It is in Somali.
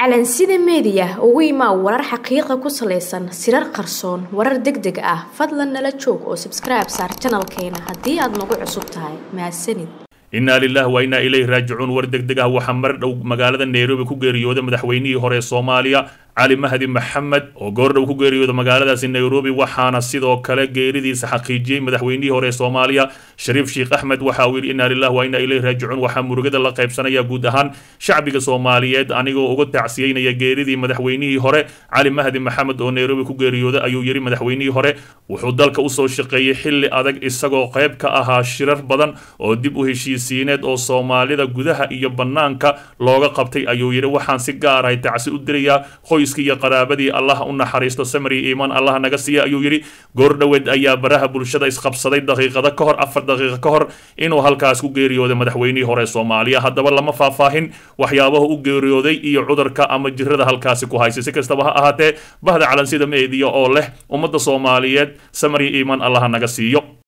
calansida meediya ugu imaa warar xaqiiqa ku salaysan sirar qarsoon warar deg deg ah fadlan nala joog oo sabskribe saar janalkeena haddii aad nagu cusub tahay mahadsanid innaa lilah wa innaa ilayhi raajicuun war deg deg ah waxaa mar dhow magaalada nairobi ku geeriyooday madaxweynihii hore ee soomaaliya cali mahdi maxamed oo goordhow ku geeriyooda magaaladaasi nairobi waxaana sidoo kale geeridiisa xaqiijiyey madaxweynihii hore ee soomaaliya shariif sheekh axmed waxa uu yidhi innaa lilah wa innaa ilayhi raajicuun waxaa murugada la qaybsanaya guud ahaan shacbiga soomaaliyeed anigoo uga tacsiyeynaya geeridii madaxweynihii hore cali mahdi maxamed oo nairobi ku geeriyooda ayuu yidhi madaxweynihii hore wuxuu dalka usoo shaqeeyey xilli adag isagoo qayb ka ahaa shirar badan oo dib u heshiisiineed oo soomaalida gudaha iyo bannaanka looga qabtay ayuu yidhi waxaan si gaarahay tacsi u dirayaa qoyskii iyo qaraabadii allah u naxariisto samri iimaan allah naga siiya ayuu yidhi goordhoweed ayaa baraha bulshada isqabsaday daqiiqada ka hor afar daqiiqa ka hor inuu halkaas ku geeriyooday madaxweynihii hore soomaaliya haddaba lama faahfaahin waxyaabaha u geeriyooday iyo cudurka ama jirada halkaasi ku haysay si kastaba ha ahaatee bahda calansida meediya oo leh ummadda soomaaliyeed samri iimaan allah naga siiyo